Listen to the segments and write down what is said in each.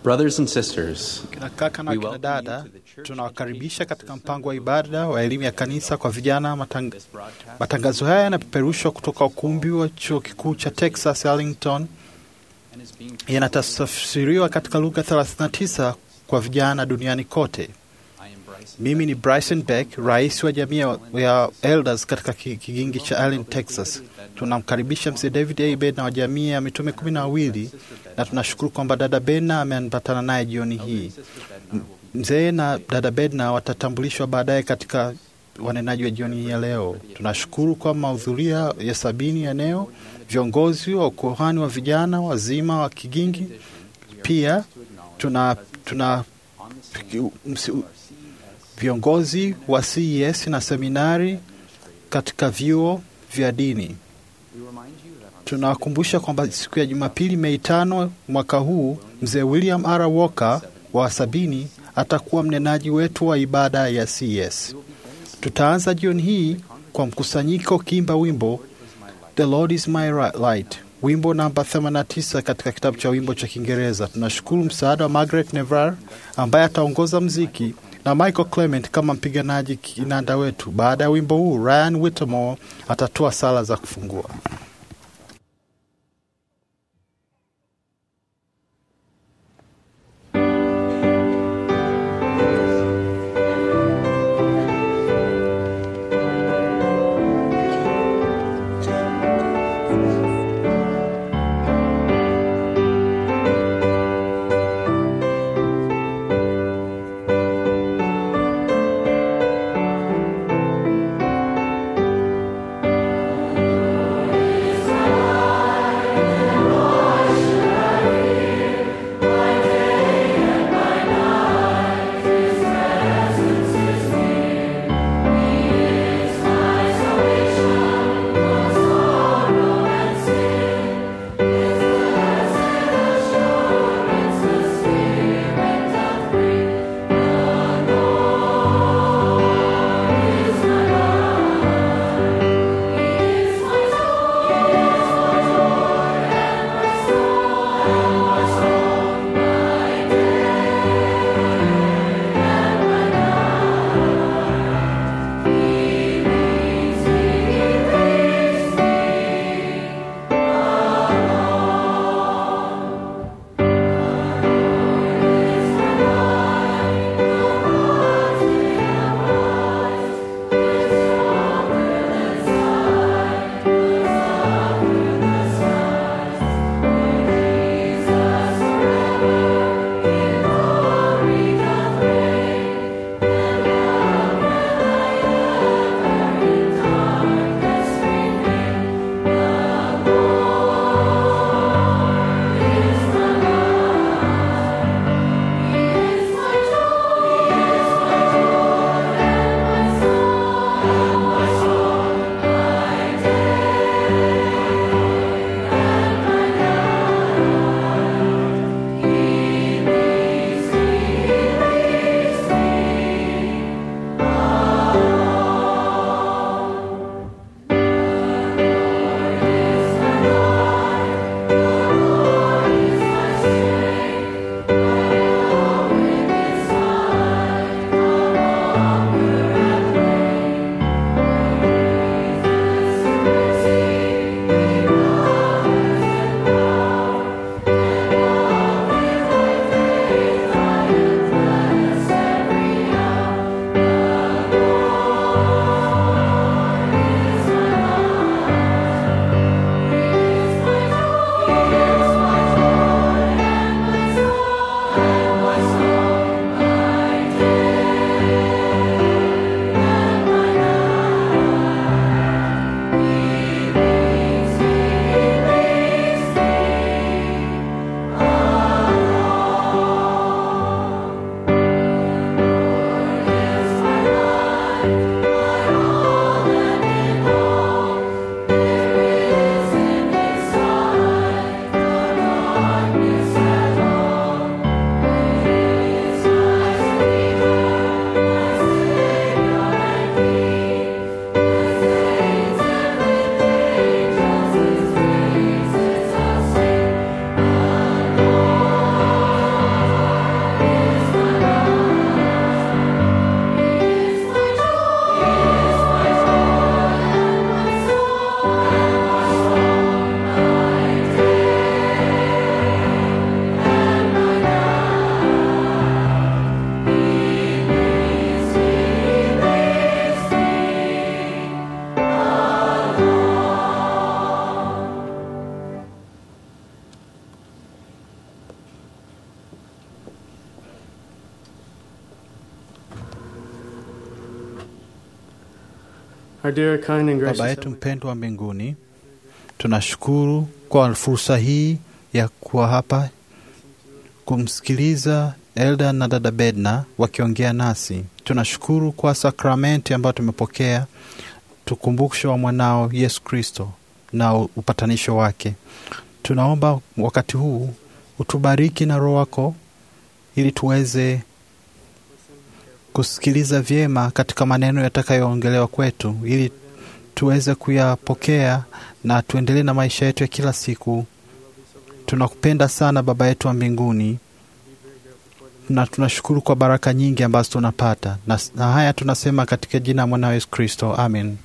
Brothers and sisters, Kina kaka na We kina welcome you dada, to the church tunawakaribisha education katika system mpango wa ibada wa elimu ya kanisa kwa vijana. Matang... Matangazo haya yanapeperushwa kutoka ukumbi wa chuo kikuu cha Texas Arlington, yanatafsiriwa katika lugha 39 kwa vijana duniani kote. Mimi ni Bryson Beck, rais wa jamii ya- ya Elders katika ki- kigingi cha Allen, Texas. Tunamkaribisha mzee David A. Bedna wa jamii ya mitume kumi na wawili na tunashukuru kwamba dada Bedna ameambatana naye jioni hii. M- Mzee na dada Bedna watatambulishwa baadaye katika wanenaji wa jioni hii ya leo. Tunashukuru kwa mahudhuria ya sabini ya eneo, viongozi wa ukuhani wa vijana wazima wa Kigingi. Pia tuna, tuna msi- viongozi wa CES na seminari katika vyuo vya dini. Tunawakumbusha kwamba siku ya Jumapili, Mei tano mwaka huu, mzee William R. Walker wa sabini atakuwa mnenaji wetu wa ibada ya CES. Tutaanza jioni hii kwa mkusanyiko kiimba wimbo The Lord is my ri- light, wimbo namba 89 katika kitabu cha wimbo cha Kiingereza. Tunashukuru msaada wa Margaret Nevar ambaye ataongoza mziki na Michael Clement kama mpiganaji kinanda wetu. Baada ya wimbo huu, Ryan Whittemore atatoa sala za kufungua. The Our dear, kind, and gracious Baba yetu Heavenly mpendwa wa mbinguni, tunashukuru kwa fursa hii ya kuwa hapa kumsikiliza Elda na dada Bedna wakiongea nasi. Tunashukuru kwa sakramenti ambayo tumepokea, tukumbusho wa mwanao Yesu Kristo na upatanisho wake. Tunaomba wakati huu utubariki na Roho wako ili tuweze kusikiliza vyema katika maneno yatakayoongelewa kwetu, ili tuweze kuyapokea na tuendelee na maisha yetu ya kila siku. Tunakupenda sana Baba yetu wa mbinguni, na tunashukuru kwa baraka nyingi ambazo tunapata, na, na haya tunasema katika jina la mwanao Yesu Kristo, amen.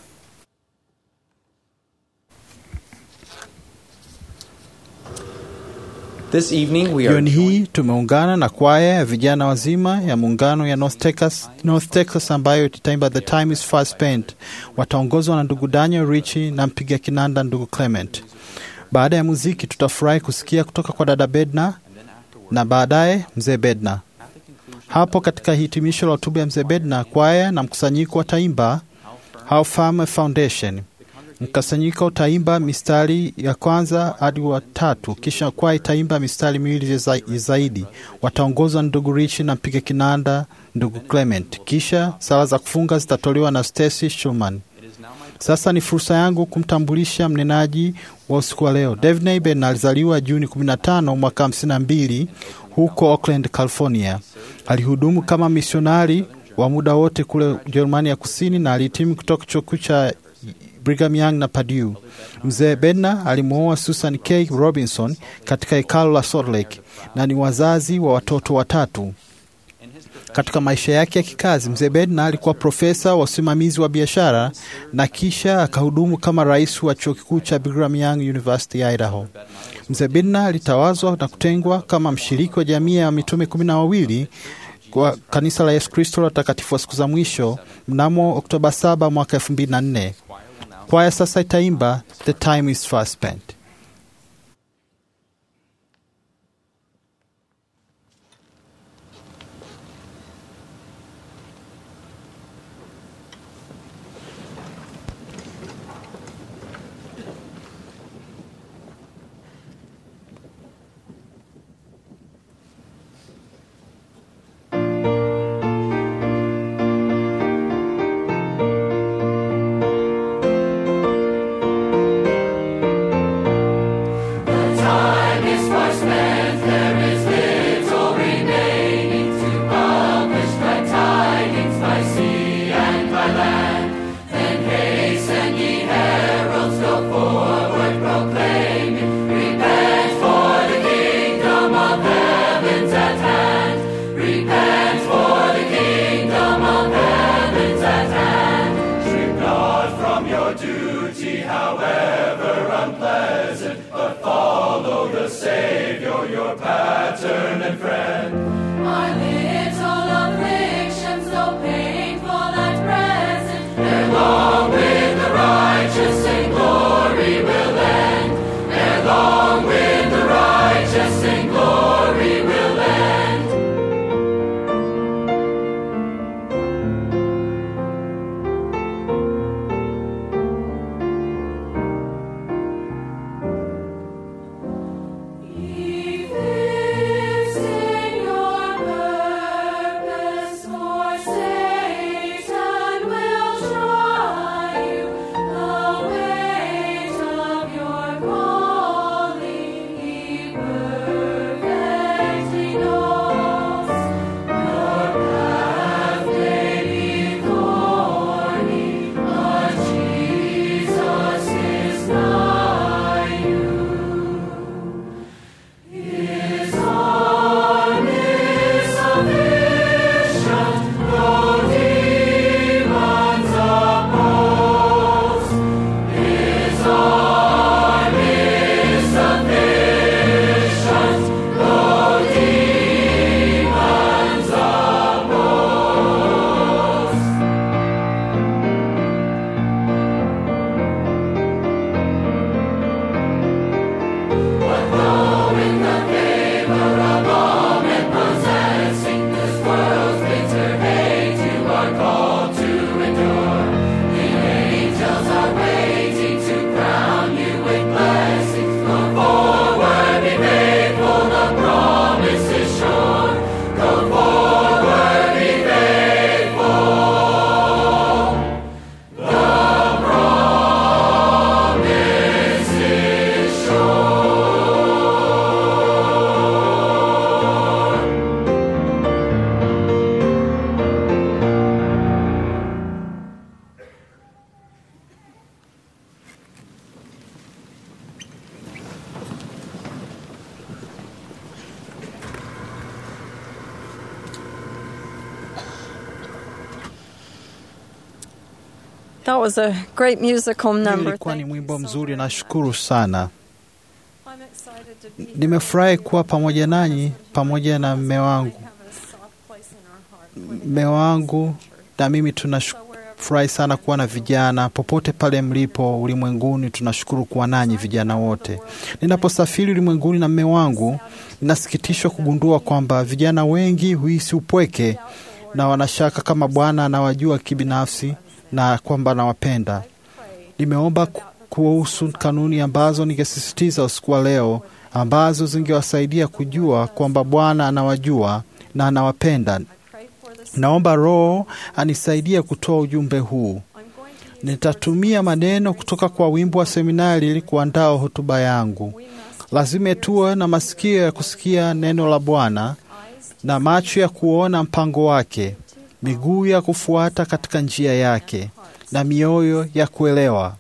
This evening we are Jioni hii tumeungana na kwaya ya vijana wazima ya muungano ya North Texas, North Texas ambayo itaimba The Time is Fast Spent. Wataongozwa na ndugu Daniel Richi na mpiga kinanda ndugu Clement. Baada ya muziki, tutafurahi kusikia kutoka kwa dada Bedna na baadaye mzee Bedna. Hapo katika hitimisho la hotuba ya mzee Bedna, kwaya na mkusanyiko wataimba How Firm a Foundation. Mkusanyiko utaimba mistari ya kwanza hadi wa tatu, kisha kwaya itaimba mistari miwili za- zaidi. Wataongozwa na ndugu Richi na mpiga kinanda ndugu Clement. Kisha sala za kufunga zitatolewa na Stacy Schumann. Sasa ni fursa yangu kumtambulisha mnenaji wa usiku wa leo. Dave Neighbor alizaliwa Juni 15 mwaka 52 huko Oakland, California. Alihudumu kama misionari wa muda wote kule Jerumani ya Kusini na alihitimu kutoka chuo kikuu cha Brigham Young na Purdue. Mzee Bedna alimwoa Susan K. Robinson katika hekalo la Salt Lake na ni wazazi wa watoto watatu. Katika maisha yake ya kikazi, mzee Bedna alikuwa profesa wa usimamizi wa biashara na kisha akahudumu kama rais wa chuo kikuu cha Brigham Young University ya Idaho. Mzee Bedna alitawazwa na kutengwa kama mshiriki wa jamii ya mitume kumi na wawili kwa kanisa la Yesu Kristo la watakatifu wa siku za mwisho mnamo Oktoba 7 mwaka 2004. Kwaya sasa itaimba The Time is Fast Spent. Our little afflictions, though painful at present, ere long with the righteous in glory will end. Ere long with the righteous in glory will end. He fixed That was a great musical Hiyo number. ilikuwa ni Thank you mwimbo so mzuri, very nashukuru sana. much. I'm excited to be here. Nimefurahi kuwa pamoja nanyi pamoja na mme wangu. We have a soft place in our heart. Mme wangu na mimi tunafurahi sana kuwa na vijana popote pale mlipo ulimwenguni. Tunashukuru kuwa nanyi vijana wote. Ninaposafiri ulimwenguni na mme wangu, ninasikitishwa kugundua kwamba vijana wengi huhisi upweke na wanashaka kama Bwana anawajua kibinafsi na kwamba anawapenda. Nimeomba ku- kuhusu kanuni ambazo ningesisitiza usiku wa leo, ambazo zingewasaidia kujua kwamba Bwana anawajua na anawapenda. Pray for this. Naomba Roho anisaidie kutoa ujumbe huu. I'm going to use Nitatumia maneno kutoka kwa wimbo wa seminari ili kuandaa hotuba yangu. we must Lazima tuwe na masikio ya kusikia neno la Bwana eyes na macho ya kuona mpango wake, miguu ya kufuata katika njia yake na mioyo ya kuelewa.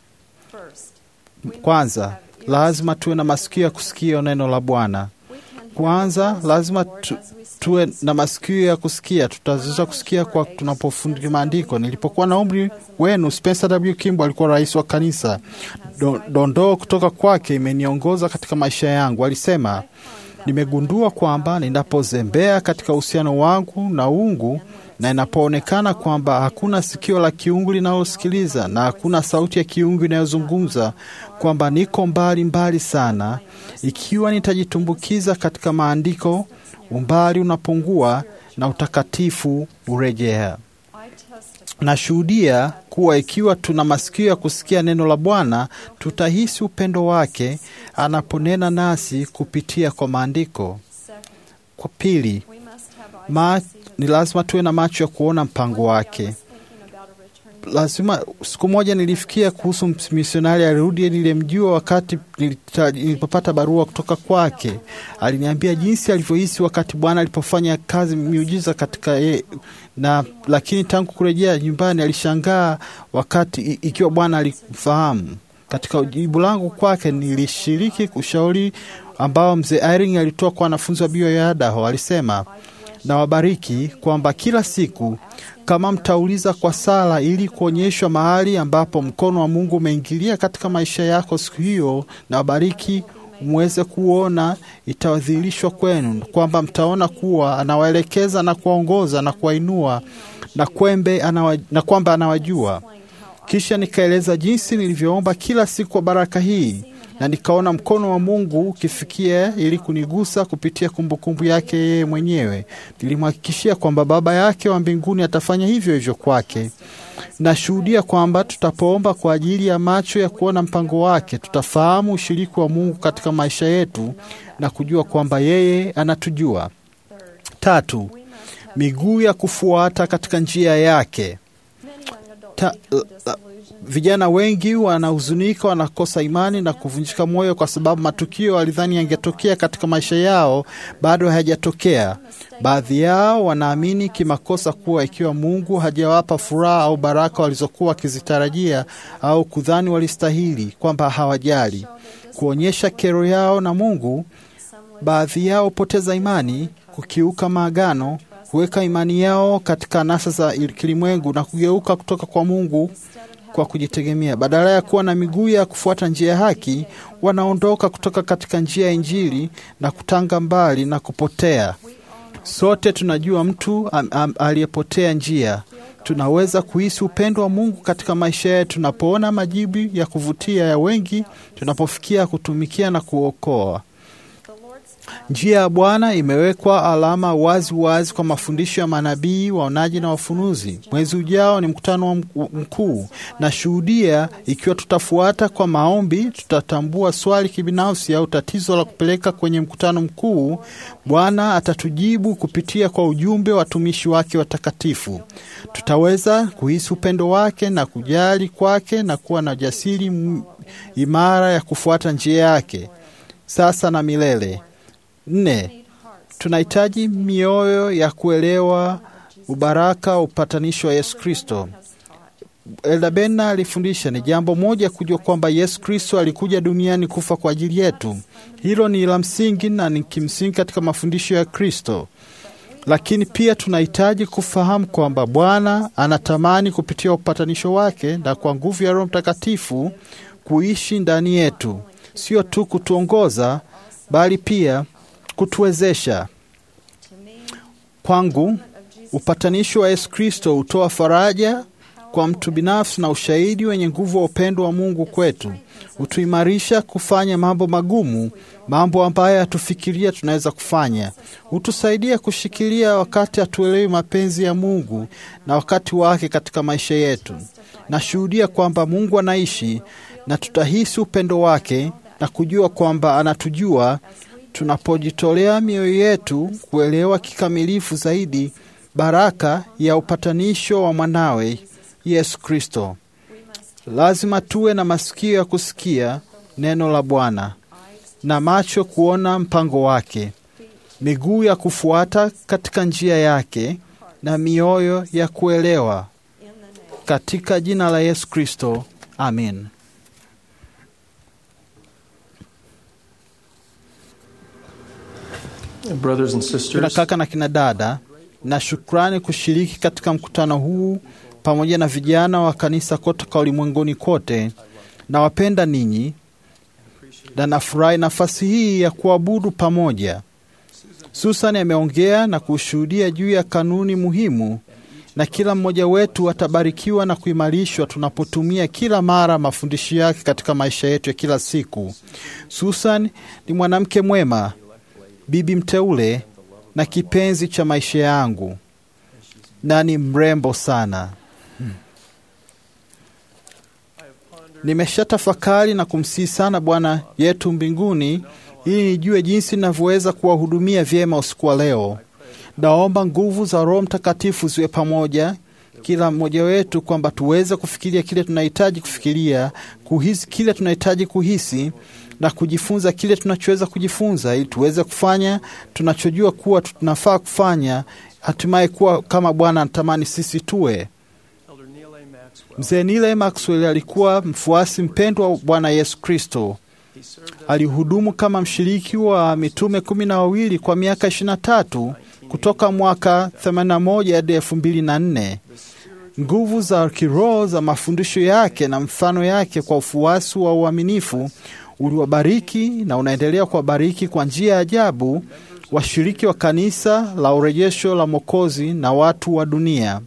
first. Kwanza, lazima tuwe na masikio ya kusikia neno la Bwana. We can hear Kwanza, the lazima Lord tu, as we stand tuwe na masikio ya kusikia. Tutaweza kusikia kwa tunapofundika maandiko. Nilipokuwa na umri wenu, Spencer W. Kimball alikuwa rais wa kanisa. Do- Dondoo kutoka kwake imeniongoza katika maisha yangu. Alisema, nimegundua kwamba ninapozembea katika uhusiano wangu na uungu na inapoonekana kwamba hakuna sikio la kiungu linalosikiliza na hakuna sauti ya kiungu inayozungumza, kwamba niko mbali mbali sana. Ikiwa nitajitumbukiza katika maandiko, umbali unapungua na utakatifu urejea. I testify Nashuhudia kuwa ikiwa tuna masikio ya kusikia neno la Bwana, tutahisi upendo wake anaponena nasi kupitia kwa maandiko. second. Kwa pili, We must have eyes ma, to see the ni lazima tuwe na macho ya kuona mpango wake. I was thinking about a return Lazima, siku moja nilifikia kuhusu misionari alirudi nilimjua wakati nilita- nilipopata barua kutoka kwake. Aliniambia jinsi alivyohisi wakati Bwana alipofanya kazi miujiza katika ye, na lakini tangu kurejea nyumbani alishangaa wakati i- ikiwa Bwana alimfahamu. Katika jibu langu kwake nilishiriki ushauri ambao mzee Irving alitoa kwa wanafunzi wa bio ya Idaho. Alisema, na wabariki kwamba kila siku kama mtauliza kwa sala ili kuonyeshwa mahali ambapo mkono wa Mungu umeingilia katika maisha yako siku hiyo, na wabariki mweze kuona, itawadhihirishwa kwenu kwamba mtaona kuwa anawaelekeza na kuwaongoza na kuwainua na kwembe anawa, na kwamba anawajua. Kisha nikaeleza jinsi nilivyoomba kila siku kwa baraka hii na nikaona mkono wa Mungu ukifikia ili kunigusa kupitia kumbukumbu yake yeye mwenyewe. Nilimhakikishia kwamba Baba yake wa mbinguni atafanya hivyo hivyo kwake. Nashuhudia kwamba tutapoomba kwa ajili ya macho ya kuona mpango wake, tutafahamu ushiriki wa Mungu katika maisha yetu na kujua kwamba yeye anatujua. Tatu, miguu ya kufuata katika njia yake. Many young adults Ta, become la, disillusioned. vijana wengi wanahuzunika, wanakosa imani na kuvunjika moyo kwa sababu matukio walidhani yangetokea katika maisha yao bado hayajatokea. Baadhi yao wanaamini kimakosa kuwa ikiwa Mungu hajawapa furaha au baraka walizokuwa wakizitarajia au kudhani walistahili, kwamba hawajali kuonyesha kero yao na Mungu. Baadhi yao hupoteza imani, kukiuka maagano, kuweka imani yao katika anasa za kilimwengu na kugeuka kutoka kwa Mungu kwa kujitegemea. Badala ya kuwa na miguu ya kufuata njia ya haki, wanaondoka kutoka katika njia ya Injili na kutanga mbali na kupotea. Sote tunajua mtu am, am, aliyepotea njia. Tunaweza kuhisi upendo wa Mungu katika maisha yetu tunapoona majibu ya kuvutia ya wengi, tunapofikia kutumikia na kuokoa. Njia ya Bwana imewekwa alama wazi wazi kwa mafundisho ya manabii, waonaji na wafunuzi. Mwezi ujao ni mkutano wa mk- mkuu. Nashuhudia ikiwa tutafuata kwa maombi, tutatambua swali kibinafsi au tatizo la kupeleka kwenye mkutano mkuu, Bwana atatujibu kupitia kwa ujumbe wa watumishi wake watakatifu. Tutaweza kuhisi upendo wake na kujali kwake na kuwa na jasiri m- imara ya kufuata njia yake sasa na milele. Nne, tunahitaji mioyo ya kuelewa ubaraka wa upatanisho wa Yesu Kristo. Elda Bena alifundisha ni jambo moja kujua kwamba Yesu Kristo alikuja duniani kufa kwa ajili yetu. Hilo ni la msingi na ni kimsingi katika mafundisho ya Kristo, lakini pia tunahitaji kufahamu kwamba Bwana anatamani kupitia upatanisho wake na kwa nguvu ya Roho Mtakatifu kuishi ndani yetu, sio tu kutuongoza, bali pia kutuwezesha. Kwangu, upatanisho wa Yesu Kristo hutoa faraja kwa mtu binafsi na ushahidi wenye nguvu wa upendo wa Mungu kwetu. Hutuimarisha kufanya mambo magumu, mambo ambayo hatufikiria tunaweza kufanya. Hutusaidia kushikilia wakati hatuelewi mapenzi ya Mungu na wakati wake katika maisha yetu. Nashuhudia kwamba Mungu anaishi na tutahisi upendo wake na kujua kwamba anatujua tunapojitolea mioyo yetu kuelewa kikamilifu zaidi baraka ya upatanisho wa mwanawe Yesu Kristo. Lazima tuwe na masikio ya kusikia neno la Bwana na macho kuona mpango wake, miguu ya kufuata katika njia yake na mioyo ya kuelewa. Katika jina la Yesu Kristo, amin. Brothers and Kina sisters, kaka na kina dada, na shukrani kushiriki katika mkutano huu pamoja na vijana wa kanisa kutoka ulimwenguni kote. Nawapenda ninyi na nafurahi nafasi hii ya kuabudu pamoja. Susan ameongea na kushuhudia juu ya kanuni muhimu, na kila mmoja wetu atabarikiwa na kuimarishwa tunapotumia kila mara mafundisho yake katika maisha yetu ya kila siku. Susan ni mwanamke mwema, bibi mteule na kipenzi cha maisha yangu, na ni mrembo sana. Hmm. Nimeshatafakari na kumsihi sana Bwana yetu mbinguni ili nijue jinsi ninavyoweza kuwahudumia vyema usiku wa leo. Naomba nguvu za Roho Mtakatifu ziwe pamoja kila mmoja wetu, kwamba tuweze kufikiria kile tunahitaji kufikiria, kuhisi kile tunahitaji kuhisi na kujifunza kile tunachoweza kujifunza, ili tuweze kufanya tunachojua kuwa tunafaa kufanya, hatimaye kuwa kama Bwana anatamani sisi tuwe. Mzee Neil Maxwell alikuwa mfuasi mpendwa wa Bwana Yesu Kristo. Alihudumu kama mshiriki wa mitume kumi na wawili kwa miaka ishirini na tatu kutoka mwaka 81 hadi elfu mbili na nne. Nguvu za kiroho za mafundisho yake na mfano yake kwa ufuasi wa uaminifu uliwabariki na unaendelea kuwabariki kwa njia ya ajabu washiriki wa kanisa la urejesho la Mwokozi na watu wa dunia.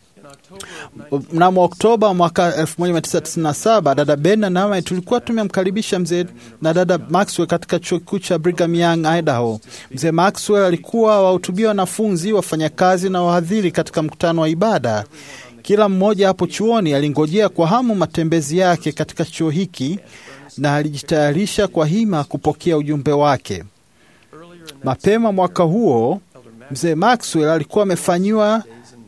Mnamo Oktoba mwaka 1997 dada Ben na nami tulikuwa tumemkaribisha mzee na dada Maxwell katika chuo kikuu cha Brigham Young, Idaho. Mzee Maxwell alikuwa wahutubia wanafunzi, wafanyakazi na wahadhiri katika mkutano wa ibada. Kila mmoja hapo chuoni alingojea kwa hamu matembezi yake katika chuo hiki na alijitayarisha kwa hima kupokea ujumbe wake. Mapema mwaka huo mzee Maxwell alikuwa amefanyiwa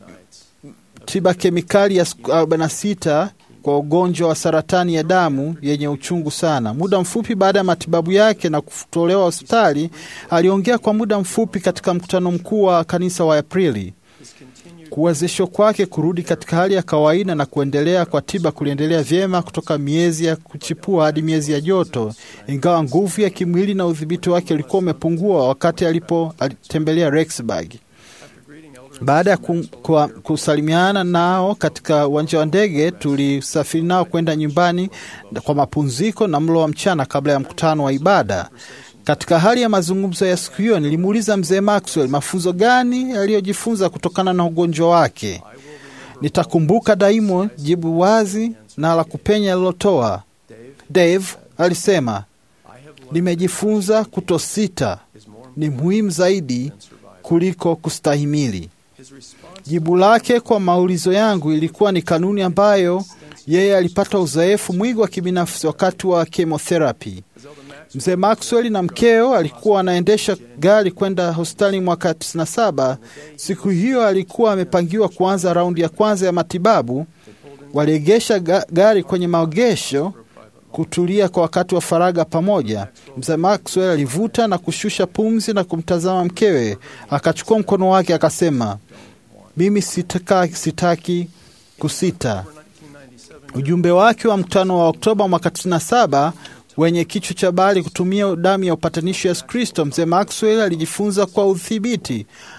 tiba kemikali ya siku 46 kwa ugonjwa wa saratani ya damu yenye uchungu sana. Muda mfupi baada ya matibabu yake na kutolewa hospitali, aliongea kwa muda mfupi katika mkutano mkuu wa kanisa wa Aprili. Kuwezeshwa kwake kurudi katika hali ya kawaida na kuendelea kwa tiba kuliendelea vyema kutoka miezi ya kuchipua hadi miezi ya joto, ingawa nguvu ya kimwili na udhibiti wake ulikuwa umepungua wakati alipo alitembelea Rexburg. Baada ya ku, ku, kusalimiana nao katika uwanja wa ndege, tulisafiri nao kwenda nyumbani kwa mapumziko na mlo wa mchana kabla ya mkutano wa ibada. Katika hali ya mazungumzo ya siku hiyo, nilimuuliza mzee Maxwell mafunzo gani aliyojifunza kutokana na ugonjwa wake. Nitakumbuka daimo jibu wazi na la kupenya alilotoa. Dave alisema, nimejifunza kutosita ni muhimu zaidi kuliko kustahimili. Jibu lake kwa maulizo yangu ilikuwa ni kanuni ambayo yeye alipata uzoefu mwingi wa kibinafsi wakati wa chemotherapy. Mzee Maxwell na mkeo alikuwa wanaendesha gari kwenda hospitali mwaka 97. Siku hiyo alikuwa amepangiwa kuanza raundi ya kwanza ya matibabu. Waliegesha ga gari kwenye maegesho kutulia kwa wakati wa faraga pamoja. Mzee Maxwell alivuta na kushusha pumzi na kumtazama mkewe, akachukua mkono wake akasema, mimi sitaka, sitaki kusita. Ujumbe wake wa mkutano wa Oktoba mwaka 97 wenye kichwa cha habari kutumia damu ya upatanisho Yesu Kristo, mzee Maxwell alijifunza kwa udhibiti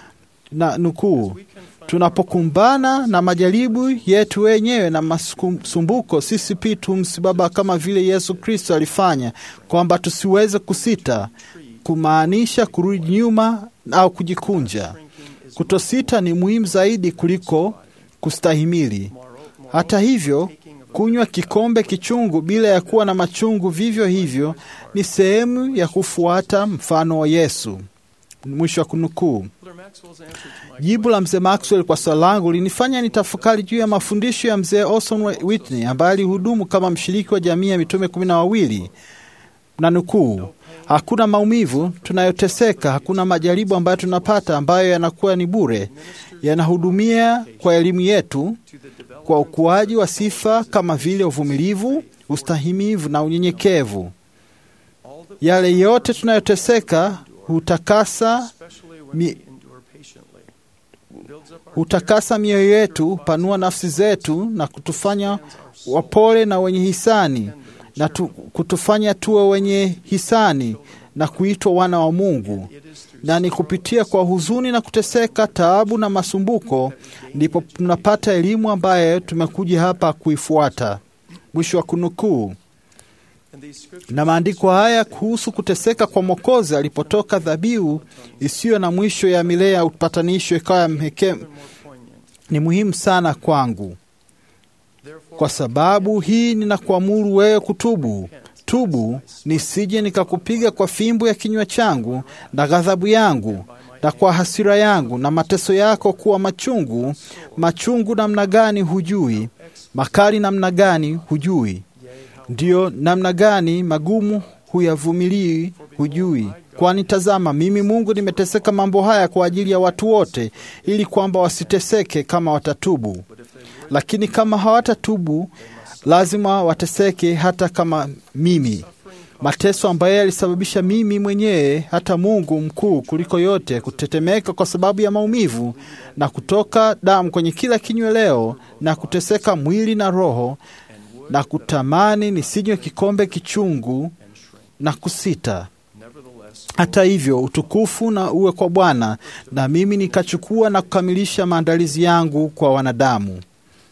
na nukuu, tunapokumbana na majaribu yetu wenyewe na masumbuko, sisi pia tumsimama kama vile Yesu Kristo alifanya, kwamba tusiweze kusita, kumaanisha kurudi nyuma au kujikunja. Kutosita ni muhimu zaidi kuliko kustahimili. Hata hivyo, kunywa kikombe kichungu bila ya kuwa na machungu vivyo hivyo ni sehemu ya kufuata mfano wa Yesu. Mwisho wa kunukuu. Jibu la mzee Maxwell kwa swali langu linifanya nitafakari juu ya mafundisho ya mzee Orson Whitney ambaye alihudumu kama mshiriki wa jamii ya mitume kumi na wawili na nukuu, hakuna maumivu tunayoteseka, hakuna majaribu ambayo tunapata ambayo yanakuwa ni bure, yanahudumia kwa elimu yetu, kwa ukuaji wa sifa kama vile uvumilivu, ustahimivu na unyenyekevu. Yale yote tunayoteseka hutakasa mi, hutakasa mioyo yetu, panua nafsi zetu na kutufanya wapole na wenye hisani na tu, kutufanya tuwe wenye hisani na kuitwa wana wa Mungu. Na ni kupitia kwa huzuni na kuteseka, taabu na masumbuko, ndipo tunapata elimu ambayo tumekuja hapa kuifuata. Mwisho wa kunukuu. Na maandiko haya kuhusu kuteseka kwa Mwokozi alipotoka dhabihu isiyo na mwisho ya milele ya upatanisho ikawa mheke, ni muhimu sana kwangu. Kwa sababu hii ninakuamuru wewe kutubu. Tubu, nisije nikakupiga kwa fimbo ya kinywa changu na ghadhabu yangu na kwa hasira yangu na mateso yako kuwa machungu. Machungu namna gani hujui, makali namna gani hujui, ndiyo namna gani magumu huyavumilii hujui. Kwani tazama, mimi Mungu nimeteseka mambo haya kwa ajili ya watu wote, ili kwamba wasiteseke kama watatubu. Lakini kama hawatatubu, lazima wateseke hata kama mimi. Mateso ambayo yalisababisha mimi mwenyewe, hata Mungu mkuu kuliko yote, kutetemeka kwa sababu ya maumivu na kutoka damu kwenye kila kinyweleo na kuteseka mwili na roho na kutamani nisinywe kikombe kichungu na kusita. Hata hivyo utukufu na uwe kwa Bwana, na mimi nikachukua na kukamilisha maandalizi yangu kwa wanadamu.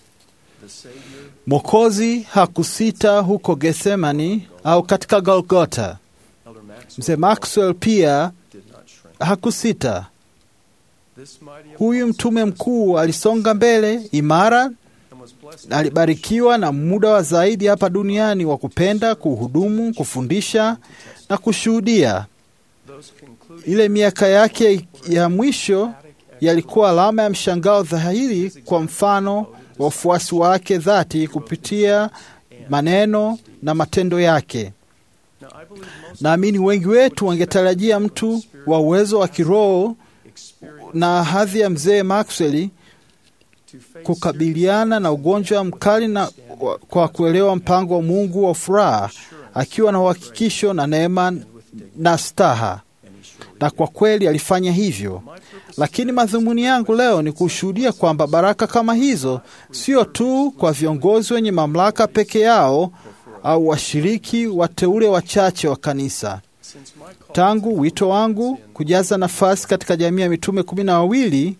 Mwokozi hakusita huko Gethsemani au katika Golgota. Mzee Maxwell pia hakusita. Huyu mtume mkuu alisonga mbele imara alibarikiwa na muda wa zaidi hapa duniani wa kupenda, kuhudumu, kufundisha na kushuhudia. Ile miaka yake ya mwisho yalikuwa alama ya mshangao dhahiri kwa mfano wa ufuasi wake dhati kupitia maneno na matendo yake. Naamini wengi wetu wangetarajia mtu wa uwezo wa kiroho na hadhi ya mzee Maxwell kukabiliana na ugonjwa mkali na kwa kuelewa mpango wa Mungu wa furaha, akiwa na uhakikisho na neema na staha, na kwa kweli alifanya hivyo. Lakini madhumuni yangu leo ni kushuhudia kwamba baraka kama hizo sio tu kwa viongozi wenye mamlaka peke yao au washiriki wateule wachache wa kanisa. Tangu wito wangu kujaza nafasi katika jamii ya mitume kumi na wawili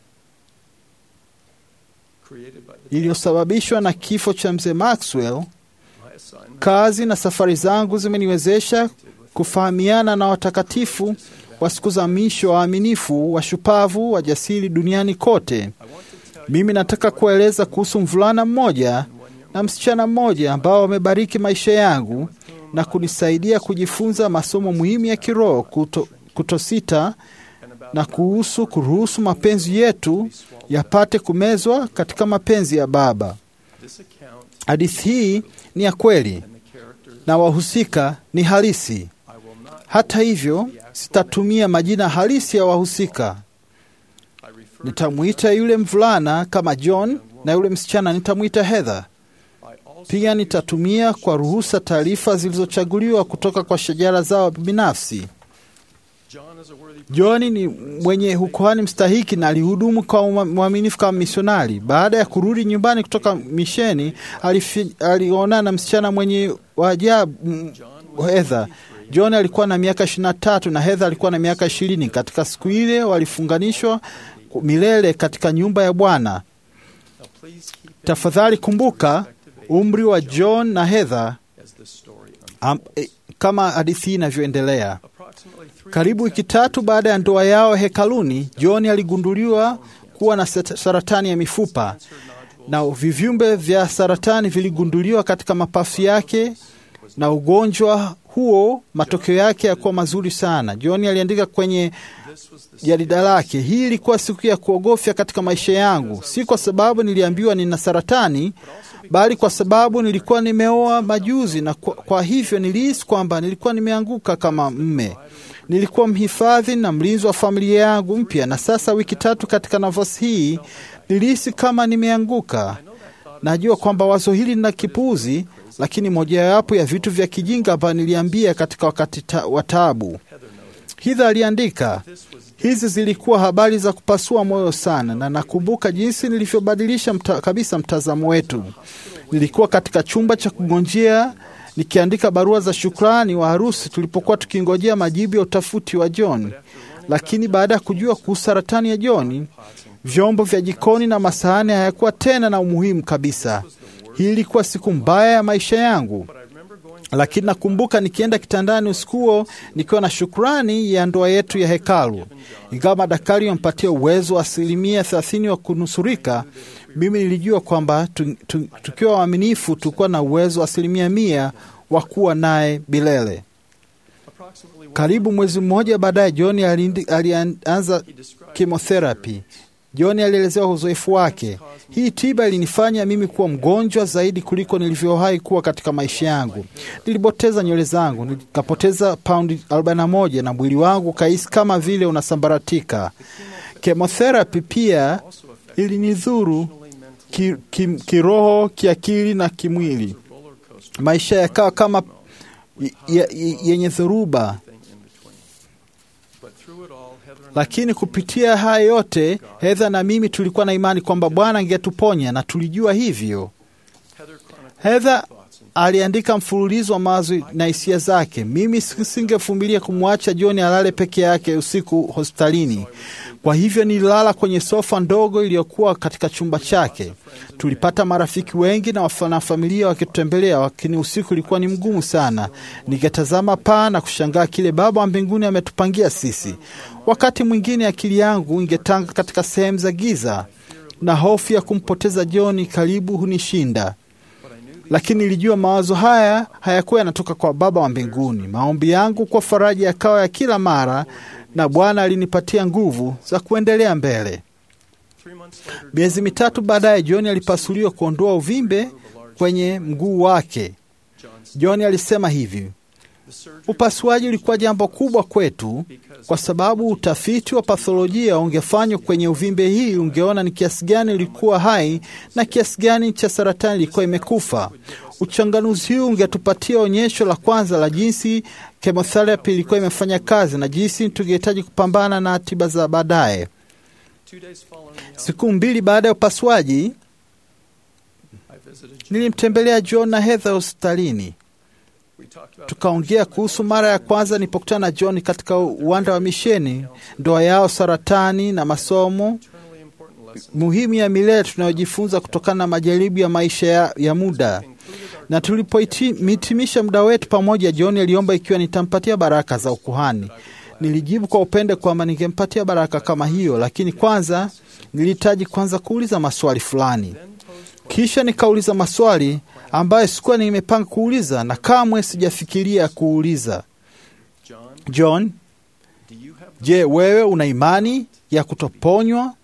iliyosababishwa na kifo cha mzee Maxwell, kazi na safari zangu zimeniwezesha kufahamiana na watakatifu wa siku za mwisho, waaminifu, washupavu, wajasiri duniani kote. Mimi nataka kueleza kuhusu mvulana mmoja na msichana mmoja ambao wamebariki maisha yangu na kunisaidia kujifunza masomo muhimu ya kiroho, kuto, kutosita na kuhusu kuruhusu mapenzi yetu yapate kumezwa katika mapenzi ya Baba. Hadithi hii ni ya kweli na wahusika ni halisi. Hata hivyo, sitatumia majina halisi ya wahusika. Nitamwita yule mvulana kama John na yule msichana nitamwita Heather. Pia nitatumia kwa ruhusa taarifa zilizochaguliwa kutoka kwa shajara zao binafsi. John ni mwenye ukuhani mstahiki na alihudumu kwa mwaminifu kama misionari. Baada ya kurudi nyumbani kutoka misheni, alionana na msichana mwenye waajabu Heather. John alikuwa na miaka ishirini na tatu na Heather alikuwa na miaka ishirini. Katika siku ile walifunganishwa milele katika nyumba ya Bwana. Tafadhali kumbuka umri wa John na Heather am, eh, kama hadithi hii inavyoendelea. Karibu wiki tatu baada ya ndoa yao hekaluni, John aligunduliwa kuwa na sat- saratani ya mifupa na vivyumbe vya saratani viligunduliwa katika mapafu yake, na ugonjwa huo matokeo yake yakuwa mazuri sana. John aliandika kwenye jarida lake, hii ilikuwa siku ya kuogofya katika maisha yangu, si kwa sababu niliambiwa nina saratani, bali kwa sababu nilikuwa nimeoa majuzi, na kwa, kwa hivyo nilihisi kwamba nilikuwa nimeanguka kama mme. Nilikuwa mhifadhi na mlinzi wa familia yangu mpya, na sasa wiki tatu katika nafasi hii nilihisi kama nimeanguka. Najua kwamba wazo hili lina kipuuzi, lakini mojawapo ya vitu vya kijinga ambayo niliambia katika wakati ta, wa taabu. Hitha aliandika, hizi zilikuwa habari za kupasua moyo sana, na nakumbuka jinsi nilivyobadilisha mta, kabisa mtazamo wetu. Nilikuwa katika chumba cha kugonjea nikiandika barua za shukrani wa harusi tulipokuwa tukingojea majibu ya utafuti wa John, lakini baada ya kujua kuhusu saratani ya John, vyombo vya jikoni na masahani hayakuwa tena na umuhimu kabisa. Hii ilikuwa siku mbaya ya maisha yangu, lakini nakumbuka nikienda kitandani usiku huo nikiwa na shukrani ya ndoa yetu ya hekalu. Ingawa madaktari wampatia uwezo wa asilimia thelathini wa kunusurika, mimi nilijua kwamba tu, tu, tukiwa waaminifu tulikuwa na uwezo wa asilimia mia wa kuwa naye milele. Karibu mwezi mmoja baadaye, John alindi- alianza chemotherapy. John alielezewa uzoefu wake. Hii tiba ilinifanya mimi kuwa mgonjwa zaidi kuliko nilivyowahi kuwa katika maisha yangu. Nilipoteza nywele zangu, nikapoteza paundi 41 na mwili wangu ukahisi kama vile unasambaratika. Chemotherapy pia ilinidhuru ki, ki, kiroho, kiakili na kimwili. Maisha yakawa kama y- y- y- yenye dhoruba lakini kupitia haya yote Hedha na mimi tulikuwa na imani kwamba Bwana angetuponya na tulijua hivyo. Hedha aliandika mfululizo wa mawazo na hisia zake. Mimi singevumilia kumwacha John alale peke yake usiku hospitalini. Kwa hivyo nililala kwenye sofa ndogo iliyokuwa katika chumba chake. Tulipata marafiki wengi na wanafamilia wakitutembelea, lakini usiku ulikuwa ni mgumu sana. Ningetazama paa na kushangaa kile Baba wa mbinguni ametupangia sisi. Wakati mwingine akili yangu ingetanga katika sehemu za giza na hofu ya kumpoteza John karibu hunishinda lakini nilijua mawazo haya hayakuwa yanatoka kwa Baba wa mbinguni. Maombi yangu kwa faraja yakawa ya kila mara, na Bwana alinipatia nguvu za kuendelea mbele. Miezi mitatu baadaye, John alipasuliwa kuondoa uvimbe kwenye mguu wake. John alisema hivi: upasuaji ulikuwa jambo kubwa kwetu kwa sababu utafiti wa patholojia ungefanywa kwenye uvimbe hii, ungeona ni kiasi gani ulikuwa hai na kiasi gani cha saratani ilikuwa imekufa. Uchanganuzi huu ungetupatia onyesho la kwanza la jinsi chemotherapy ilikuwa imefanya kazi na jinsi tungehitaji kupambana na tiba za baadaye. Siku mbili baada ya upasuaji, nilimtembelea John na Heather hospitalini. Tukaongea kuhusu mara ya kwanza nilipokutana na John katika uwanda wa misheni, ndoa yao, saratani na masomo muhimu ya milele tunayojifunza kutokana na majaribu ya maisha ya, ya muda. Na tulipohitimisha muda wetu pamoja, John aliomba ikiwa nitampatia baraka za ukuhani. Nilijibu kwa upendo kwamba ningempatia baraka kama hiyo, lakini kwanza nilihitaji kwanza kuuliza maswali fulani. Kisha nikauliza maswali ambayo sikuwa nimepanga kuuliza na kamwe sijafikiria kuuliza. John, je, wewe una imani ya kutoponywa?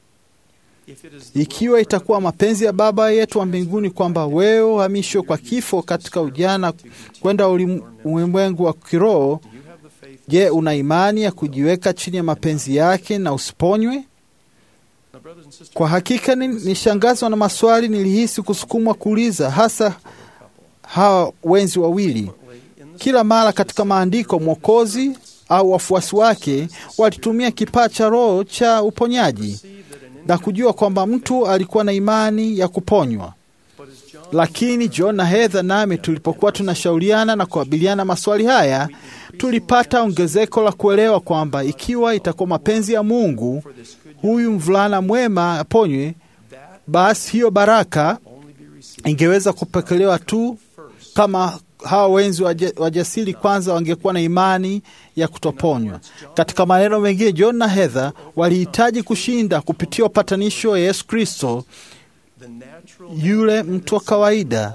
Ikiwa itakuwa mapenzi ya Baba yetu wa mbinguni kwamba wewe uhamishwe kwa kifo katika ujana kwenda ulim- ulimwengu wa kiroho, je, una imani ya kujiweka chini ya mapenzi yake na usiponywe? Kwa hakika ni- nishangazwa na maswali nilihisi kusukumwa kuuliza, hasa hawa wenzi wawili. Kila mara katika maandiko, Mwokozi au wafuasi wake walitumia kipaa cha Roho cha uponyaji na kujua kwamba mtu alikuwa na imani ya kuponywa. Lakini John na Heather nami tulipokuwa tunashauriana na kukabiliana maswali haya, tulipata ongezeko la kuelewa kwamba ikiwa itakuwa mapenzi ya Mungu huyu mvulana mwema aponywe, basi hiyo baraka ingeweza kupokelewa tu kama hawa wenzi waja- wajasiri kwanza wangekuwa na imani ya kutoponywa. Katika maneno mengine, John na Heather walihitaji kushinda kupitia upatanisho wa Yesu Kristo, yule mtu wa kawaida,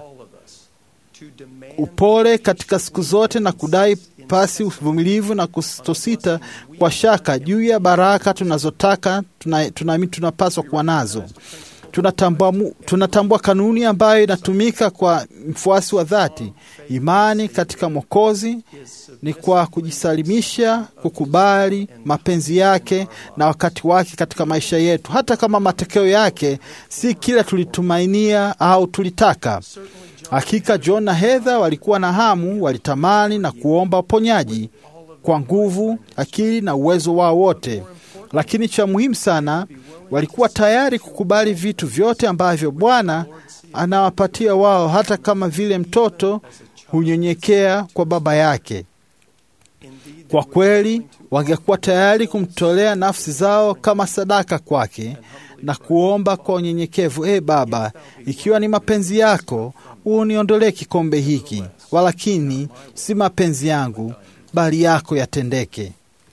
upole katika siku zote na kudai pasi uvumilivu na kutosita kwa shaka juu ya baraka tunazotaka tunaamini tuna, tunapaswa kuwa nazo. Tunatambua, mu- tunatambua kanuni ambayo inatumika kwa mfuasi wa dhati. Imani katika Mwokozi ni kwa kujisalimisha, kukubali mapenzi yake na wakati wake katika maisha yetu, hata kama matokeo yake si kile tulitumainia au tulitaka. Hakika John na Heather walikuwa na hamu, walitamani na kuomba uponyaji kwa nguvu, akili na uwezo wao wote, lakini cha muhimu sana, walikuwa tayari kukubali vitu vyote ambavyo Bwana anawapatia wao, hata kama vile mtoto hunyenyekea kwa baba yake. Kwa kweli, wangekuwa tayari kumtolea nafsi zao kama sadaka kwake na kuomba kwa unyenyekevu, e Baba, ikiwa ni mapenzi yako, uniondolee kikombe hiki, walakini si mapenzi yangu, bali yako yatendeke.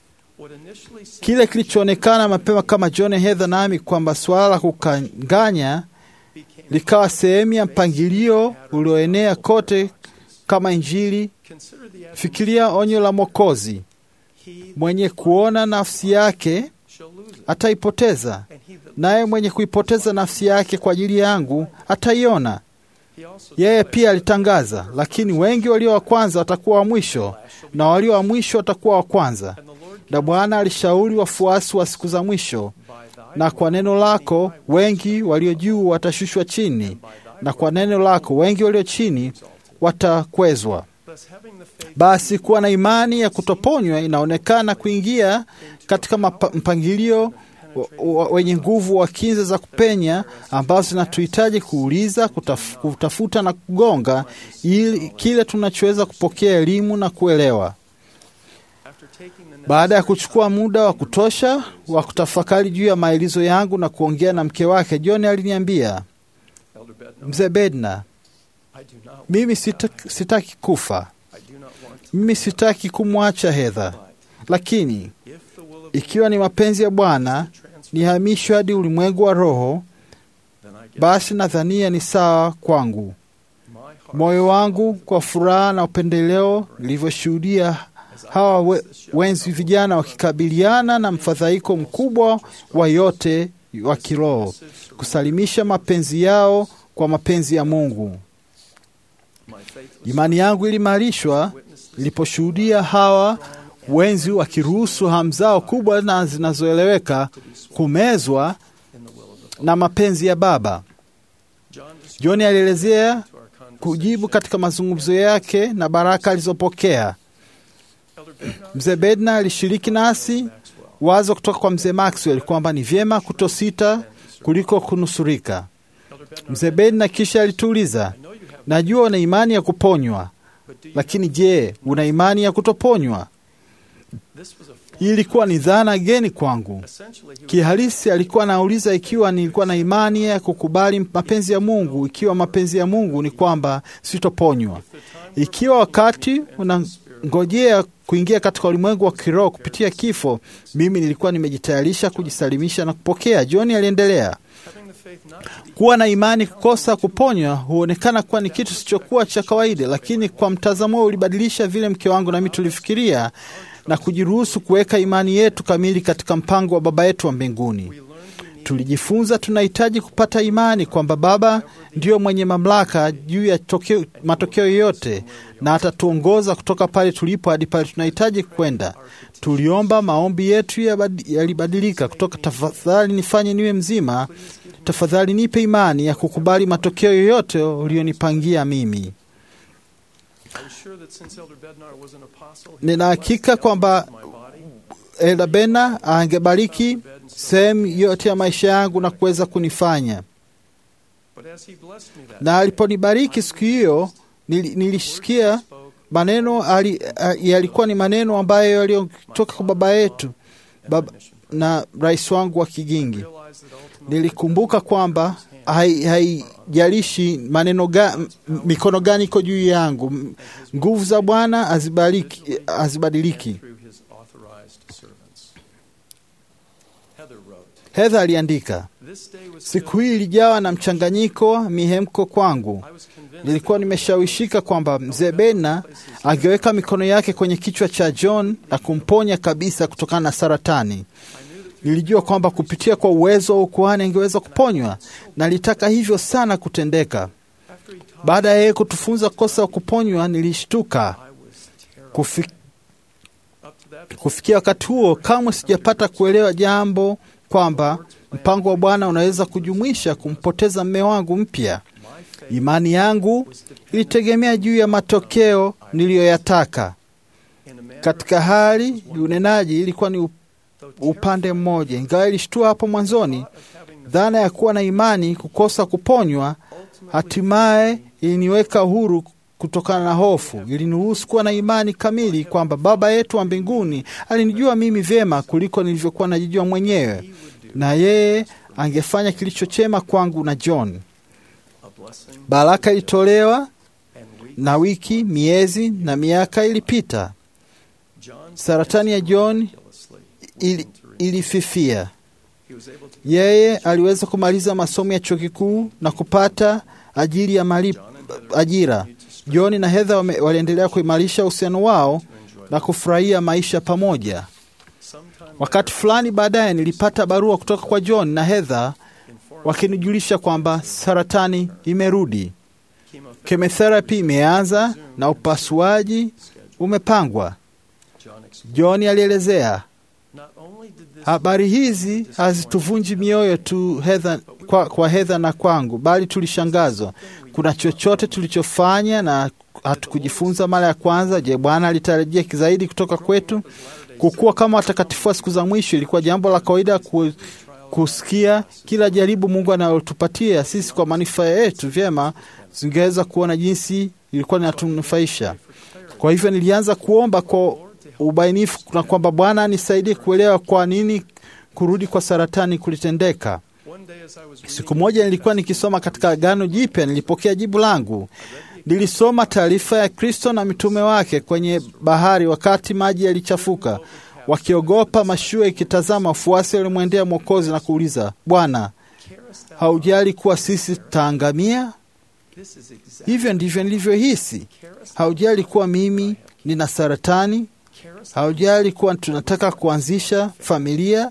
Kile kilichoonekana mapema kama John Heather nami kwamba suala la kukanganya likawa sehemu ya mpangilio ulioenea kote kama Injili. Fikiria onyo la Mwokozi, mwenye kuona nafsi yake ataipoteza, naye mwenye kuipoteza nafsi yake kwa ajili yangu ataiona. Yeye pia alitangaza, lakini wengi walio wa kwanza watakuwa wa mwisho na walio wa mwisho watakuwa wa kwanza. Na Bwana alishauri wafuasi wa siku za mwisho, na kwa neno lako wengi walio juu watashushwa chini, na kwa neno lako wengi walio chini watakwezwa. Basi kuwa na imani ya kutoponywa inaonekana kuingia katika mapa- mpangilio wa- wa- wenye nguvu wa kinza za kupenya ambazo zinatuhitaji kuuliza, kutaf, kutafuta na kugonga ili kile tunachoweza kupokea elimu na kuelewa. Baada ya kuchukua muda wa kutosha wa kutafakari juu ya maelezo yangu na kuongea na mke wake, John aliniambia, mzee Bedna, mimi sitaki, sitaki kufa, mimi sitaki kumwacha Hedha, lakini ikiwa ni mapenzi ya Bwana nihamishwe hadi ulimwengu wa roho, basi nadhania ni sawa kwangu. Moyo wangu kwa furaha na upendeleo nilivyoshuhudia hawa we, wenzi vijana wakikabiliana na mfadhaiko mkubwa wa yote wa kiroho, kusalimisha mapenzi yao kwa mapenzi ya Mungu. Imani yangu ilimarishwa niliposhuhudia hawa wenzi wakiruhusu hamu zao kubwa na zinazoeleweka kumezwa na mapenzi ya Baba. John alielezea kujibu katika mazungumzo yake na baraka alizopokea. Mzee Bedna alishiriki nasi wazo kutoka kwa mzee Maxwell kwamba ni vyema kutosita kuliko kunusurika. Mzee Bedna kisha alituuliza, najua una imani ya kuponywa, lakini je, una imani ya kutoponywa? Hii ilikuwa ni dhana geni kwangu. Kihalisi alikuwa anauliza ikiwa nilikuwa na imani ya kukubali mapenzi ya Mungu, ikiwa mapenzi ya Mungu ni kwamba sitoponywa. Ikiwa wakati unangojea kuingia katika ulimwengu wa kiroho kupitia kifo, mimi nilikuwa nimejitayarisha kujisalimisha na kupokea. John aliendelea, kuwa na imani kukosa kuponywa huonekana kuwa ni kitu sichokuwa cha kawaida, lakini kwa mtazamo huo ulibadilisha vile mke wangu nami tulifikiria na kujiruhusu kuweka imani yetu kamili katika mpango wa Baba yetu wa mbinguni. Tulijifunza tunahitaji kupata imani kwamba Baba ndiyo mwenye mamlaka juu ya tokeo, matokeo yote na atatuongoza kutoka pale tulipo hadi pale tunahitaji kwenda. Tuliomba, maombi yetu yabadi- yalibadilika kutoka tafadhali nifanye niwe mzima, tafadhali nipe imani ya kukubali matokeo yoyote ulionipangia mimi. Nina hakika kwamba Elda Bena angebariki sehemu yote ya maisha yangu na kuweza kunifanya na aliponibariki siku hiyo nili- nilisikia maneno ali, a- yalikuwa ni maneno ambayo yaliyotoka kwa baba yetu baba, na rais wangu wa Kigingi. Nilikumbuka kwamba hai- haijalishi maneno ga, m- mikono gani iko juu yangu, m- nguvu za Bwana hazibariki- hazibadiliki. Heather aliandika, siku hii ilijawa na mchanganyiko wa mihemko kwangu. Nilikuwa nimeshawishika kwamba mzee Bena angeweka mikono yake kwenye kichwa cha John na kumponya kabisa kutokana na saratani. Nilijua kwamba kupitia kwa uwezo wa ukuhani angeweza kuponywa, na nilitaka hivyo sana kutendeka. Baada ya yeye kutufunza kosa wa kuponywa, nilishtuka Kufi, kufikia wakati huo kamwe sijapata kuelewa jambo kwamba mpango wa Bwana unaweza kujumuisha kumpoteza mme wangu mpya. Imani yangu ilitegemea juu ya matokeo niliyoyataka. Katika hali ya unenaji ilikuwa ni upande mmoja, ingawa ilishtua hapo mwanzoni. Dhana ya kuwa na imani kukosa kuponywa hatimaye iliniweka huru kutokana na hofu. Iliniruhusu kuwa na imani kamili kwamba Baba yetu wa mbinguni alinijua mimi vyema kuliko nilivyokuwa najijua mwenyewe, na yeye angefanya kilicho chema kwangu na John. Baraka ilitolewa na wiki, miezi na miaka ilipita. Saratani ya John ili, ilififia. Yeye aliweza kumaliza masomo ya chuo kikuu na kupata ajiri ya mali, ajira. John na Heather wame- waliendelea kuimarisha uhusiano wao na kufurahia maisha pamoja. Wakati fulani baadaye nilipata barua kutoka kwa John na Heather wakinijulisha kwamba saratani imerudi, chemotherapy imeanza na upasuaji umepangwa. John alielezea habari hizi hazituvunji mioyo tu Heather, kwa, kwa Heather na kwangu, bali tulishangazwa. Kuna chochote tulichofanya na hatukujifunza mara ya kwanza? Je, Bwana alitarajia zaidi kutoka kwetu? Kukuwa kama watakatifu wa siku za mwisho ilikuwa jambo la kawaida ku, kusikia kila jaribu Mungu analotupatia sisi kwa manufaa yetu. Vyema, zingeweza kuona jinsi ilikuwa linatunufaisha. Kwa hivyo nilianza kuomba kwa ubainifu na kwamba Bwana anisaidie kuelewa kwa nini kurudi kwa saratani kulitendeka. Siku moja nilikuwa nikisoma katika Agano Jipya, nilipokea jibu langu. Nilisoma taarifa ya Kristo na mitume wake kwenye bahari wakati maji yalichafuka, wakiogopa, mashua ikitazama. Wafuasi walimwendea Mwokozi na kuuliza, Bwana, haujali kuwa sisi tutaangamia? Hivyo ndivyo nilivyohisi. Haujali kuwa mimi nina saratani? Haujali kuwa tunataka kuanzisha familia?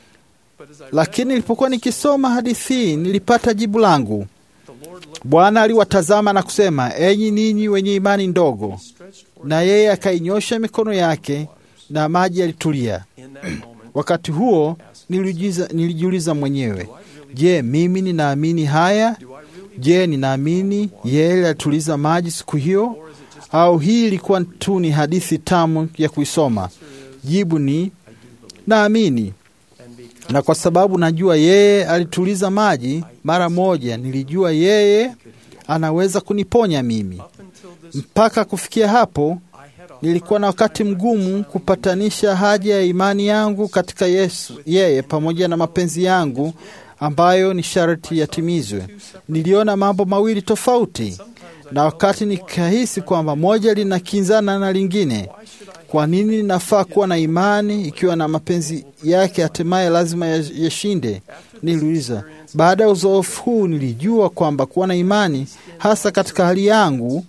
Lakini nilipokuwa nikisoma hadithi hii, nilipata jibu langu. Bwana aliwatazama na kusema, enyi ninyi wenye imani ndogo, na yeye akainyosha mikono yake na maji yalitulia. Wakati huo nilijiuliza, nilijiuliza mwenyewe, je, mimi ninaamini haya? Je, ninaamini yeye alituliza maji siku hiyo, au hii ilikuwa tu ni hadithi tamu ya kuisoma? Jibu ni naamini, na kwa sababu najua yeye alituliza maji mara moja, nilijua yeye anaweza kuniponya mimi. Mpaka kufikia hapo, nilikuwa na wakati mgumu kupatanisha haja ya imani yangu katika Yesu, yeye pamoja na mapenzi yangu ambayo ni sharti yatimizwe. Niliona mambo mawili tofauti, na wakati nikahisi kwamba moja linakinzana na lingine. Kwa nini ninafaa kuwa na imani ikiwa na mapenzi yake hatimaye lazima yashinde? Niliuliza. Baada ya uzoefu huu, nilijua kwamba kuwa na imani, hasa katika hali yangu,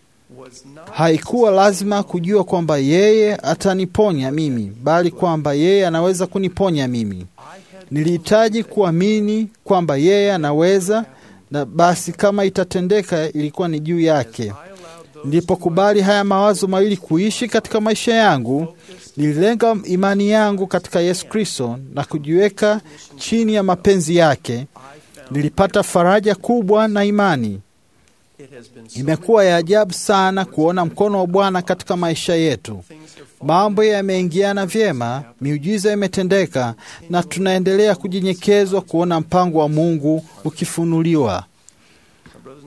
haikuwa lazima kujua kwamba yeye ataniponya mimi, bali kwamba yeye anaweza kuniponya mimi. Nilihitaji kuamini kwamba yeye anaweza, na basi kama itatendeka, ilikuwa ni juu yake. Nilipokubali haya mawazo mawili kuishi katika maisha yangu, nililenga imani yangu katika Yesu Kristo na kujiweka chini ya mapenzi yake. Nilipata faraja kubwa na imani. Imekuwa ya ajabu sana kuona mkono wa Bwana katika maisha yetu. Mambo yameingiana vyema, miujiza imetendeka, na tunaendelea kunyenyekezwa kuona mpango wa Mungu ukifunuliwa.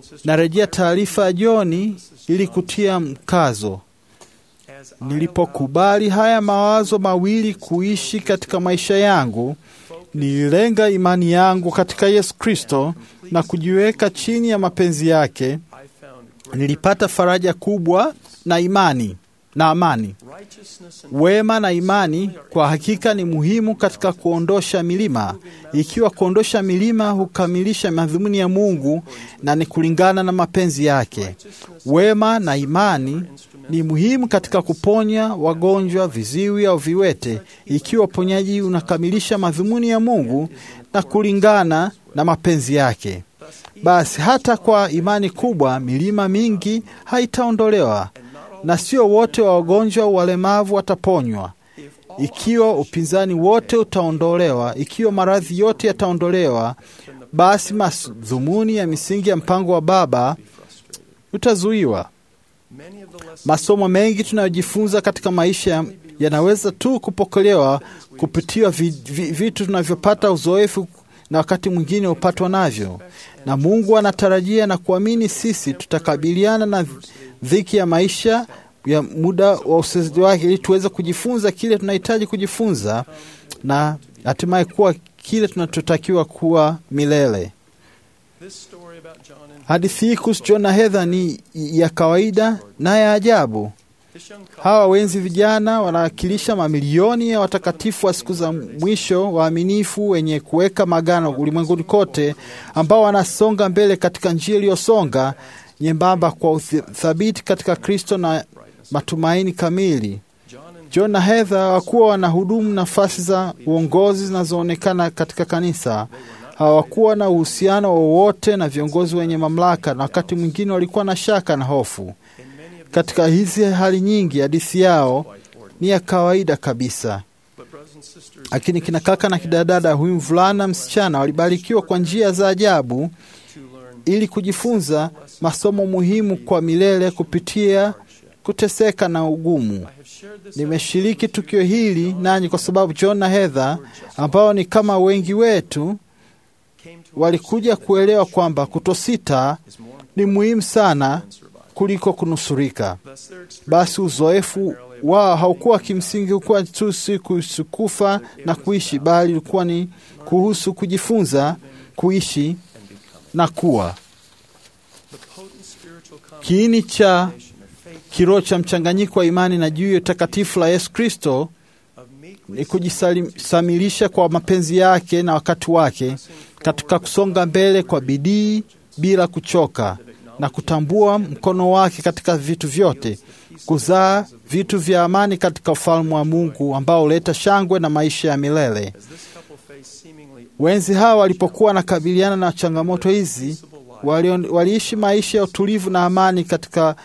Narejea taarifa ya Joni ili kutia mkazo. Nilipokubali haya mawazo mawili kuishi katika maisha yangu, nililenga imani yangu katika Yesu Kristo na kujiweka chini ya mapenzi yake. Nilipata faraja kubwa na imani na amani. Wema na imani kwa hakika ni muhimu katika kuondosha milima, ikiwa kuondosha milima hukamilisha madhumuni ya Mungu na ni kulingana na mapenzi yake. Wema na imani ni muhimu katika kuponya wagonjwa, viziwi au viwete, ikiwa uponyaji unakamilisha madhumuni ya Mungu na kulingana na mapenzi yake. Basi hata kwa imani kubwa milima mingi haitaondolewa na sio wote wa wagonjwa walemavu wataponywa. Ikiwa upinzani wote utaondolewa, ikiwa maradhi yote yataondolewa, basi madhumuni ya misingi ya mpango wa Baba utazuiwa. Masomo mengi tunayojifunza katika maisha yanaweza tu kupokelewa kupitia vi, vi, vitu tunavyopata uzoefu na wakati mwingine hupatwa navyo, na Mungu anatarajia na kuamini sisi tutakabiliana na dhiki ya maisha ya muda wa usaidizi wake, ili tuweze kujifunza kile tunahitaji kujifunza na hatimaye kuwa kile tunachotakiwa kuwa milele. Hadithi hii kuhusu John na Heather ni ya kawaida na ya ajabu. Hawa wenzi vijana wanawakilisha mamilioni ya watakatifu wa siku za mwisho waaminifu, wenye kuweka magano ulimwenguni kote, ambao wanasonga mbele katika njia iliyosonga nyembamba kwa uthabiti katika Kristo na matumaini kamili. John na Heather hawakuwa wanahudumu nafasi za uongozi zinazoonekana katika kanisa. Hawakuwa na uhusiano wowote na viongozi wenye mamlaka, na wakati mwingine walikuwa na shaka na hofu. Katika hizi hali nyingi, hadithi yao ni ya kawaida kabisa, lakini kina kaka na kidadada, huyu mvulana msichana, walibarikiwa kwa njia za ajabu ili kujifunza masomo muhimu kwa milele kupitia kuteseka na ugumu. Nimeshiriki tukio hili nanyi kwa sababu John na Heather ambao ni kama wengi wetu walikuja kuelewa kwamba kutosita ni muhimu sana kuliko kunusurika. Basi uzoefu wao haukuwa kimsingi ukuwa tu si kuhusu kufa na kuishi, bali ulikuwa ni kuhusu kujifunza kuishi na kuwa. Kiini cha kiroho cha mchanganyiko wa imani na juu ya takatifu la Yesu Kristo ni kujisamilisha kwa mapenzi yake na wakati wake katika kusonga mbele kwa bidii bila kuchoka na kutambua mkono wake katika vitu vyote, kuzaa vitu vya amani katika ufalme wa Mungu ambao huleta shangwe na maisha ya milele. Wenzi hawa walipokuwa wanakabiliana na changamoto hizi, waliishi maisha ya utulivu na amani katika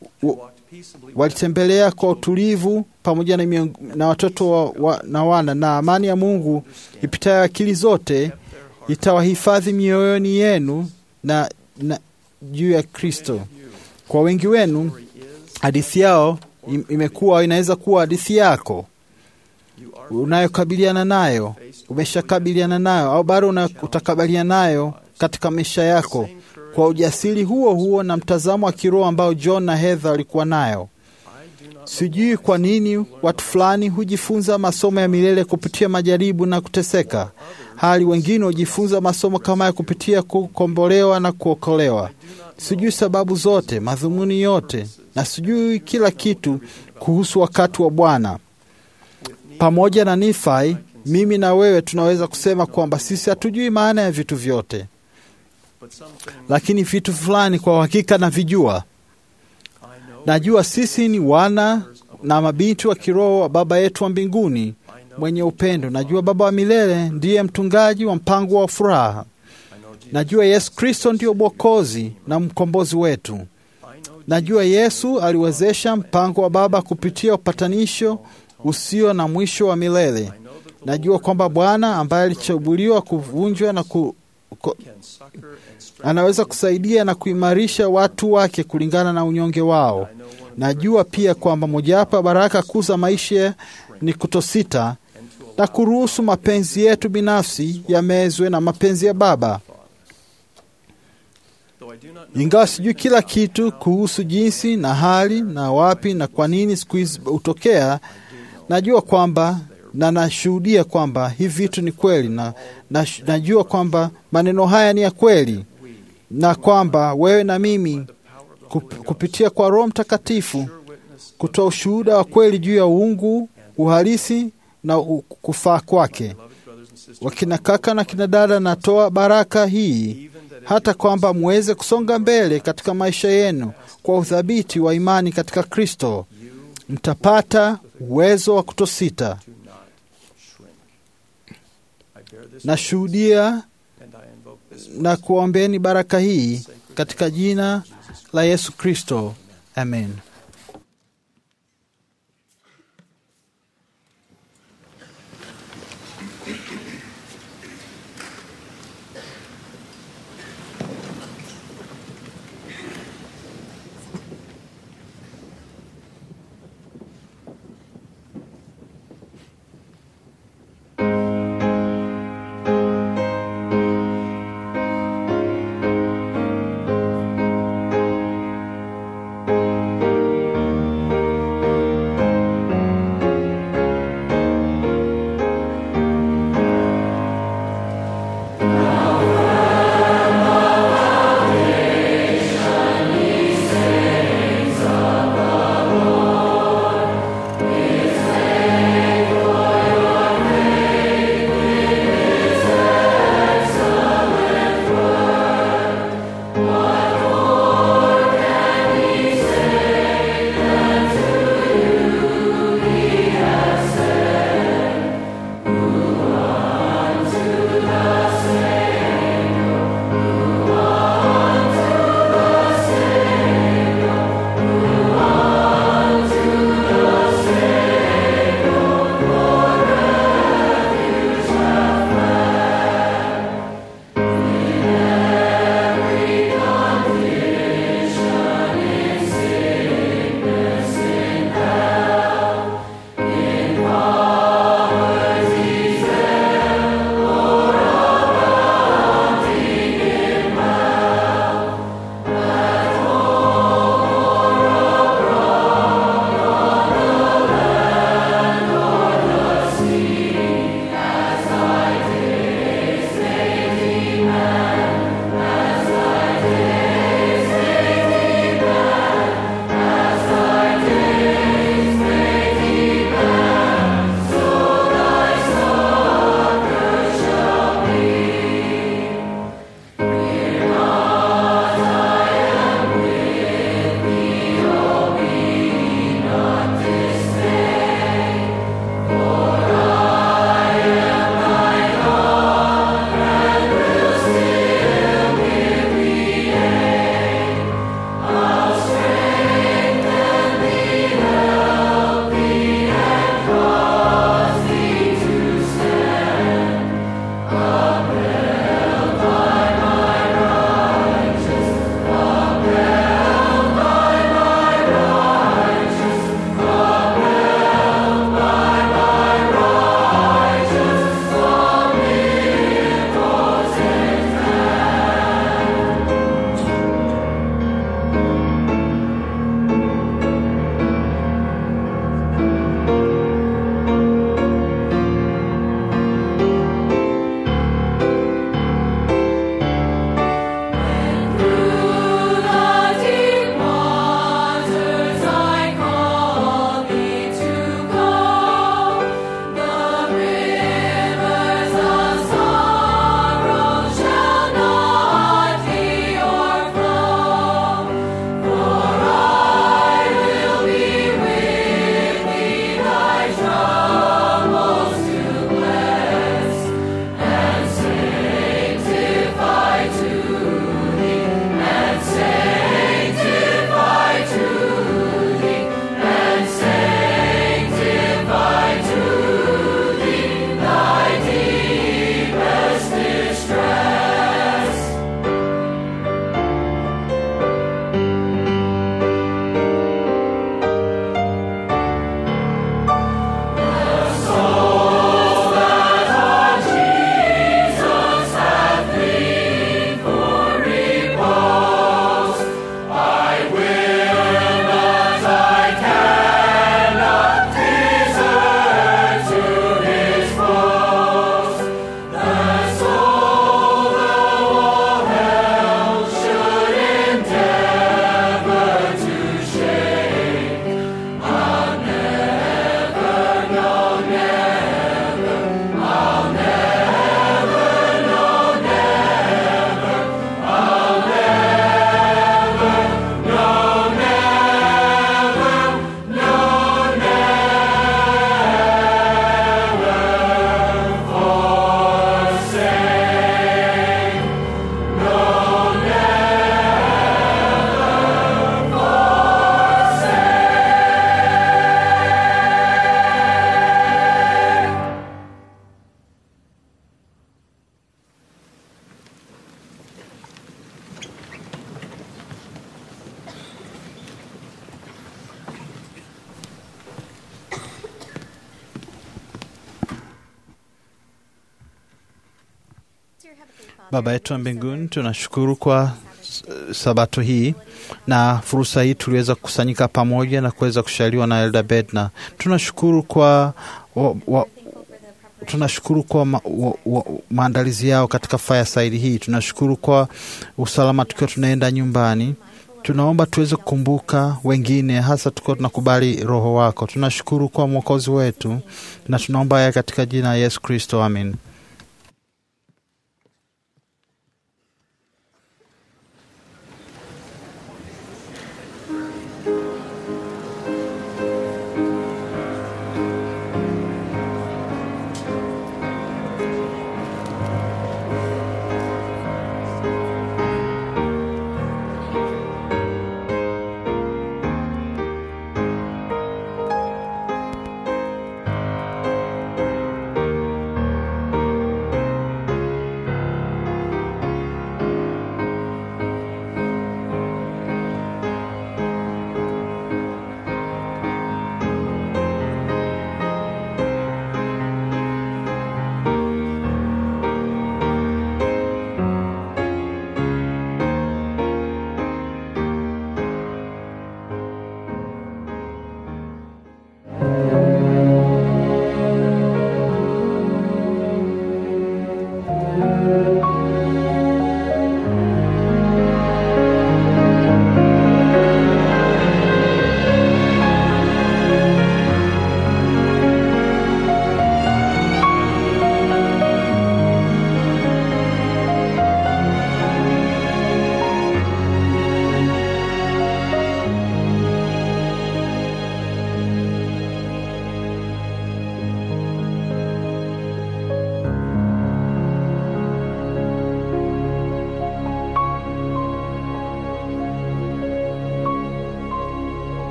walitembelea kwa utulivu pamoja na, na watoto wa, wa, na wana na amani ya Mungu ipitayo akili zote itawahifadhi mioyoni yenu na, na juu ya Kristo. Kwa wengi wenu hadithi yao imekuwa inaweza kuwa hadithi yako unayokabiliana nayo, umeshakabiliana nayo au bado utakabiliana nayo katika maisha yako kwa ujasiri huo huo na mtazamo wa kiroho ambao John na Heather walikuwa nayo. Sijui kwa nini watu fulani hujifunza masomo ya milele kupitia majaribu na kuteseka, hali wengine hujifunza masomo kama ya kupitia kukombolewa na kuokolewa. Sijui sababu zote, madhumuni yote, na sijui kila kitu kuhusu wakati wa Bwana. Pamoja na Nifai, mimi na wewe tunaweza kusema kwamba sisi hatujui maana ya vitu vyote lakini vitu fulani kwa uhakika navijua. Najua sisi ni wana na mabinti wa kiroho wa Baba yetu wa mbinguni mwenye upendo. Najua Baba wa milele ndiye mtungaji wa mpango wa furaha. Najua Yesu Kristo ndiyo Mwokozi na mkombozi wetu. Najua Yesu aliwezesha mpango wa Baba kupitia upatanisho usio na mwisho wa milele. Najua kwamba Bwana ambaye alichaguliwa kuvunjwa na ku, ku, anaweza kusaidia na kuimarisha watu wake kulingana na unyonge wao. Najua pia kwamba mojawapo ya baraka kuu za maisha ni kutosita na kuruhusu mapenzi yetu binafsi yamezwe na mapenzi ya Baba. Ingawa sijui kila kitu kuhusu jinsi na hali na wapi na kwa nini siku hizi hutokea, najua kwamba na nashuhudia kwamba hivi vitu ni kweli na, na najua kwamba maneno haya ni ya kweli na kwamba wewe na mimi kup, kupitia kwa Roho Mtakatifu kutoa ushuhuda wa kweli juu ya uungu, uhalisi na u- kufaa kwake. Wakina kaka na kina dada, natoa baraka hii hata kwamba muweze kusonga mbele katika maisha yenu kwa uthabiti wa imani katika Kristo, mtapata uwezo wa kutosita. Nashuhudia na kuombeni baraka hii katika jina la Yesu Kristo, amen. Thank Baba yetu wa mbinguni, tunashukuru kwa s- sabato hii na fursa hii tuliweza kukusanyika pamoja na kuweza kushaliwa na Elda Bedna. Tunashukuru kwa wa, wa, tunashukuru kwa ma, wa, wa, maandalizi yao katika fireside hii. Tunashukuru kwa usalama tukiwa tunaenda nyumbani. Tunaomba tuweze kukumbuka wengine, hasa tukiwa tunakubali Roho wako. Tunashukuru kwa mwokozi wetu na tunaomba haya katika jina la Yesu Kristo, amin.